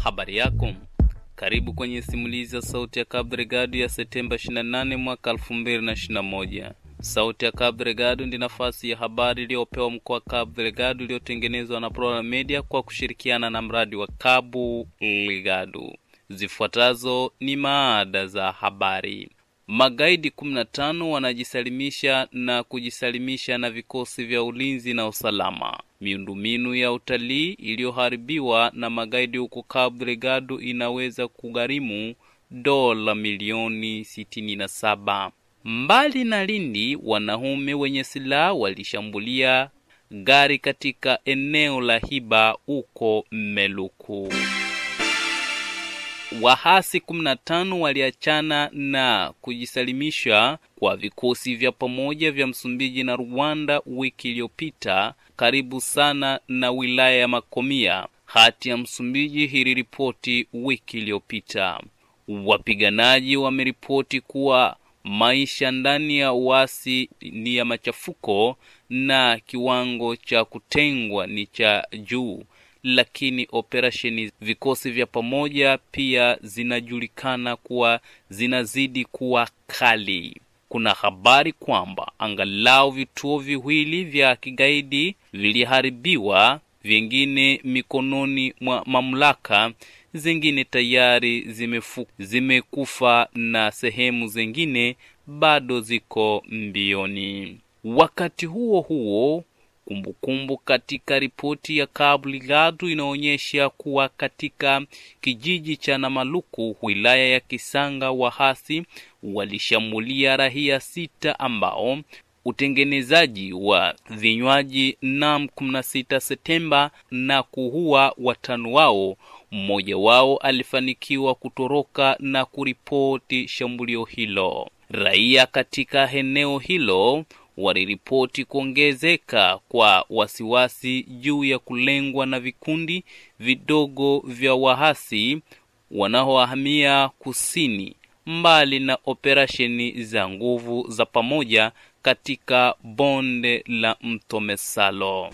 habari yako karibu kwenye simulizi ya sauti ya Cabo Delgado ya Septemba 28 mwaka 2021. Sauti ya Cabo Delgado ndi nafasi ya habari iliyopewa mkoa wa Cabo Delgado iliyotengenezwa na Plural Media kwa kushirikiana na mradi wa Cabo Delgado. Zifuatazo ni maada za habari. Magaidi 15 wanajisalimisha na kujisalimisha na vikosi vya ulinzi na usalama. Miundombinu ya utalii iliyoharibiwa na magaidi huko Cabo Delgado inaweza kugharimu dola milioni 67. Mbali na Lindi, wanaume wenye silaha walishambulia gari katika eneo la Hiba huko Meluku. Wahasi 15 waliachana na kujisalimisha kwa vikosi vya pamoja vya Msumbiji na Rwanda wiki iliyopita karibu sana na wilaya ya Makomia. Hati ya Msumbiji iliripoti wiki iliyopita. Wapiganaji wameripoti kuwa maisha ndani ya uasi ni ya machafuko na kiwango cha kutengwa ni cha juu lakini operesheni vikosi vya pamoja pia zinajulikana kuwa zinazidi kuwa kali. Kuna habari kwamba angalau vituo viwili vya kigaidi viliharibiwa, vingine mikononi mwa mamlaka, zingine tayari zimefu, zimekufa na sehemu zingine bado ziko mbioni. Wakati huo huo Kumbukumbu kumbu katika ripoti ya Cabo Delgado inaonyesha kuwa katika kijiji cha Namaluku wilaya ya Kisanga, wahasi walishambulia raia sita ambao utengenezaji wa vinywaji nam 16 Septemba na kuua watano wao. Mmoja wao alifanikiwa kutoroka na kuripoti shambulio hilo. Raia katika eneo hilo waliripoti kuongezeka kwa wasiwasi juu ya kulengwa na vikundi vidogo vya wahasi wanaohamia kusini, mbali na operesheni za nguvu za pamoja katika bonde la mto Mesalo.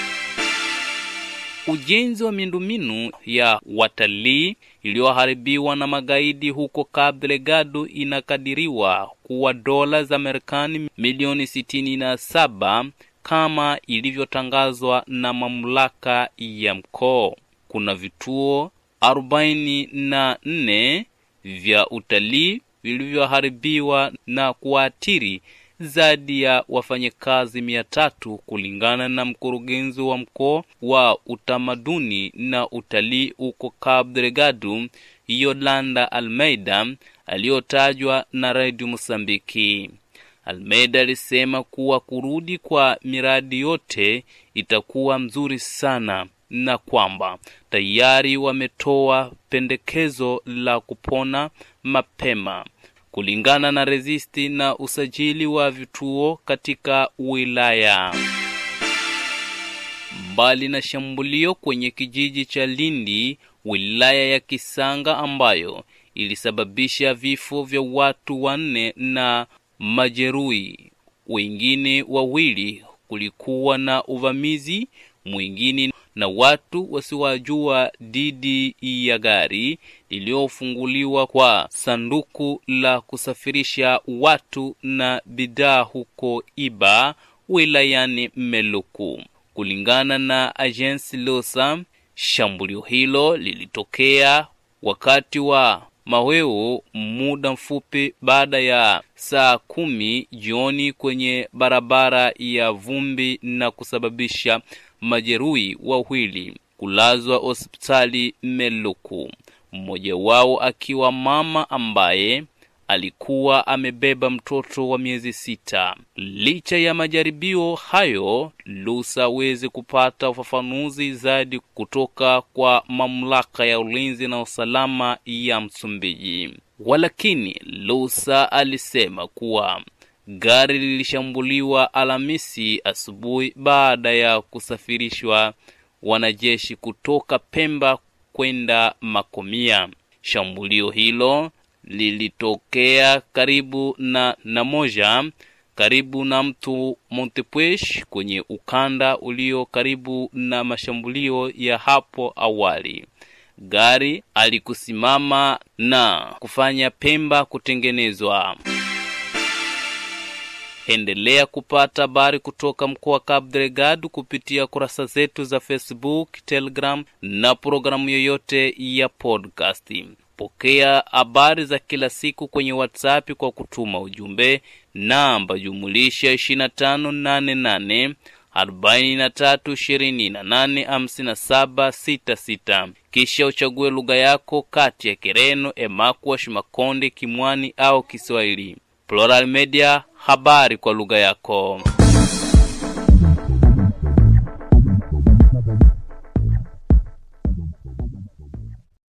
Ujenzi wa miundombinu ya watalii iliyoharibiwa na magaidi huko Cabo Delgado inakadiriwa kuwa dola za Marekani milioni sitini na saba kama ilivyotangazwa na mamlaka ya mkoa. Kuna vituo arobaini na nne vya utalii vilivyoharibiwa na kuathiri zaidi ya wafanyakazi mia tatu kulingana na mkurugenzi wa mkoa wa utamaduni na utalii huko Cabo Delgado, Yolanda Almeida, aliyotajwa na Radio Mosambiki. Almeida alisema kuwa kurudi kwa miradi yote itakuwa mzuri sana na kwamba tayari wametoa pendekezo la kupona mapema kulingana na resisti na usajili wa vituo katika wilaya. Mbali na shambulio kwenye kijiji cha Lindi, wilaya ya Kisanga ambayo ilisababisha vifo vya watu wanne na majeruhi wengine wawili, kulikuwa na uvamizi mwingine na watu wasiwajua dhidi ya gari lililofunguliwa kwa sanduku la kusafirisha watu na bidhaa huko Iba wilayani Meluku. Kulingana na agensi Losa, shambulio hilo lilitokea wakati wa maweo muda mfupi baada ya saa kumi jioni kwenye barabara ya vumbi na kusababisha majeruhi wawili kulazwa hospitali Meluku, mmoja wao akiwa mama ambaye alikuwa amebeba mtoto wa miezi sita. Licha ya majaribio hayo, Lusa aweze kupata ufafanuzi zaidi kutoka kwa mamlaka ya ulinzi na usalama ya Msumbiji. Walakini, Lusa alisema kuwa gari lilishambuliwa Alhamisi asubuhi baada ya kusafirishwa wanajeshi kutoka Pemba kwenda Makomia. Shambulio hilo lilitokea karibu na Namoja, karibu na mto Montepuez kwenye ukanda ulio karibu na mashambulio ya hapo awali. gari alikusimama na kufanya Pemba kutengenezwa. Endelea kupata habari kutoka mkoa wa Cabo Delgado kupitia kurasa zetu za Facebook, Telegram na programu yoyote ya podcast. Pokea habari za kila siku kwenye WhatsApp kwa kutuma ujumbe namba jumulisha 2588 43 28 57 66, kisha uchague lugha yako kati ya Kireno, Emakwa, Shimakonde, Kimwani au Kiswahili. Plural Media, habari kwa lugha yako.